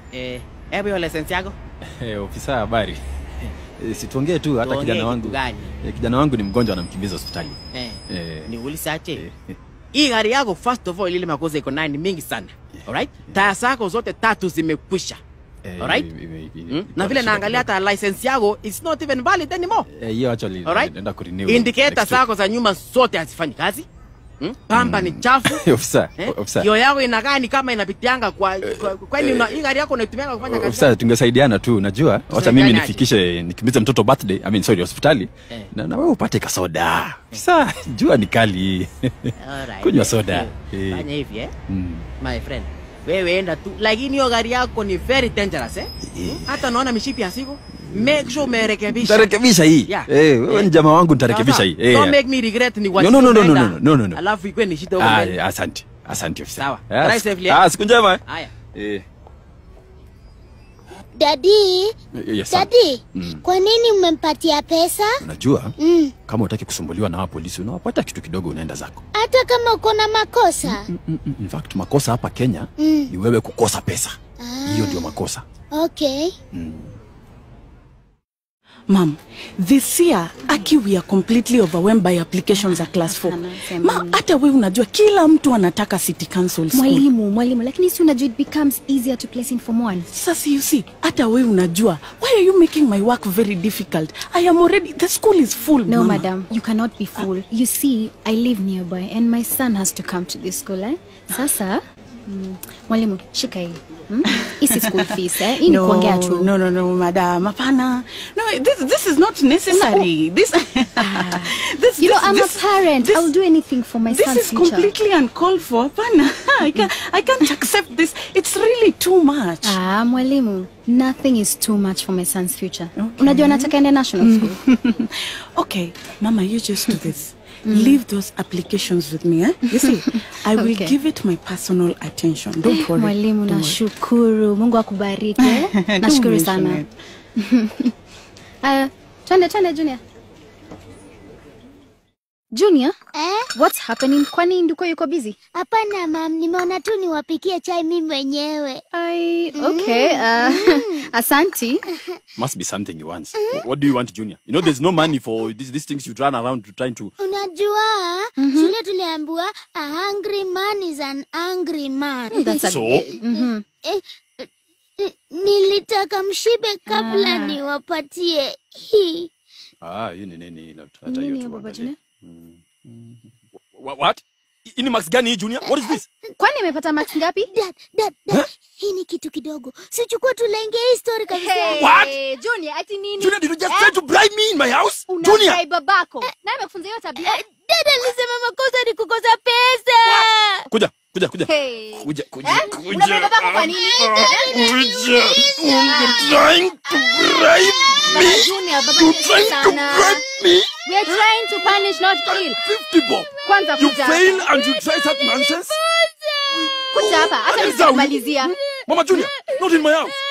Eh, hebu hiyo license yako. Eh, ofisa habari. Eh, Situongee tu hata Tuongee kijana kitu wangu. gani? Eh, kijana wangu ni mgonjwa anamkimbiza hospitali. Eh. Eh. Niulize aje. eh, Hii gari yako first of all ile makosa iko nayo ni mingi sana. Alright? Taya zako zote tatu zimekwisha. eh, Alright? ime- ime- ime- Hmm? iko Na vile shida naangalia kidogo. hata license yako it's not even valid anymore. Eh, hiyo actually Alright? naenda kurenew. Indicator next week. zako za nyuma zote hazifanyi kazi. Hmm? Pamba ni chafu. Ofisa, Eh? ofisa. Kioo yako inakaa ni kama inapitianga kwa kwa- kwani una- hii gari yako unaitumia kufanya kazi. Ofisa, tungesaidiana tu, najua. Wacha Tusaidiane mimi aje? nifikishe nikimbize mtoto birthday, I mean sorry, hospitali. Eh. Na, na wewe upate kasoda. Ofisa, jua ni kali. Alright. Kunywa soda. Eh, Eh. Fanya hivi eh. Mm. My friend. Wewe enda tu. Lakini hiyo gari yako ni very dangerous eh. Hata naona mishipi ya siku. Make sure umerekebisha. Nitarekebisha hii. Yeah. Eh, wewe ni jamaa wangu nitarekebisha Sasa, hii. Eh. Don't make me regret ni No, no, no, no, no, no, no, no, no. Alafu ikwe ni shida huko Ah, mbele. asante. Asante ofisa. Sawa. Ah, Drive siku- safely, eh. Ah, siku njema. Haya. Eh. Dadi, Yes, dadi, Mm. kwa nini umempatia pesa? Unajua Mm. kama utaki kusumbuliwa na hawa polisi unawapata kitu kidogo unaenda zako. Hata kama uko na makosa? Mm, mm, mm. In fact makosa hapa Kenya Mm. ni wewe kukosa pesa. Ah. Hiyo ndio makosa. Okay. Mom, this year Aki we are completely overwhelmed by applications za class 4. Anasema Ma, hata wewe unajua kila mtu anataka City Council school. mwalimu mwalimu lakini si unajua it becomes easier to place in form one Sasa you see, hata wewe unajua. Why are you making my work very difficult? I am already the school is full. no mama. madam you cannot be full you see i live nearby and my son has to come to this school eh? sasa mm, mwalimu shika hii hmm? isi school fees eh? hii ni No, kuongea tu no, no, no, madam. Hapana. No, this, this is not necessary. This, this, you know this, i'm this, a parent this- i'll do anything for my This son's is future completely uncalled for. Hapana. I can't, I can't accept this. It's really too much. Ah, mwalimu, nothing is too much for my son's future. Unajua nataka ende national school. okay, Mama, you just do this. Leave those applications with me, eh? You see, I will Okay. give it my personal attention. Don't worry. Mwalimu, Don't worry. nashukuru. Mungu akubariki. eh? Don't Nashukuru mention sana. it. Uh, twende twende Junior. Junior, Eh? what's happening? Kwani nduko yuko busy? Hapana mam, nimeona tu niwapikie chai mimi mwenyewe. I, okay. Uh, asanti. Must be something he wants. Wh- What do you want, Junior? You know there's no money for these, these things you run around to trying to Unajua shule tuliambiwa a hungry man is an angry man. That's a, So? Mhm. Eh, eh, nilitaka mshibe kabla Ah. niwapatie hii. Ah, hii ni nini hilo? Hata hiyo Nini tu Baba angalia. Junior? Wha- What? Hii ni max gani hii Junior? What is this? Kwani imepata marks ngapi? Dad, dad, dad. Hii ni kitu kidogo. Sichukua tulenge hii story kabisa. What? Junior, ati nini? Junior, did you just try to bribe me in my house? Junior! Unadai babako. Na amekufunza hiyo tabia? Eh, Dad alisema makosa ni kukosa pesa. Kuja, kuja, kuja. Hey. Kuja, kuja, Eh? kuja. Unadai babako kwa nini? Kuja. You're trying to bribe Baba me. Junior, baba You're Junior trying to sana. bribe me. We are trying to punish, not kill. 50 bob. Kwanza You kuja fail hapa. and you try such nonsense? Kuja hapa, hata What is that? nitamalizia. Mama Junior, not in my house.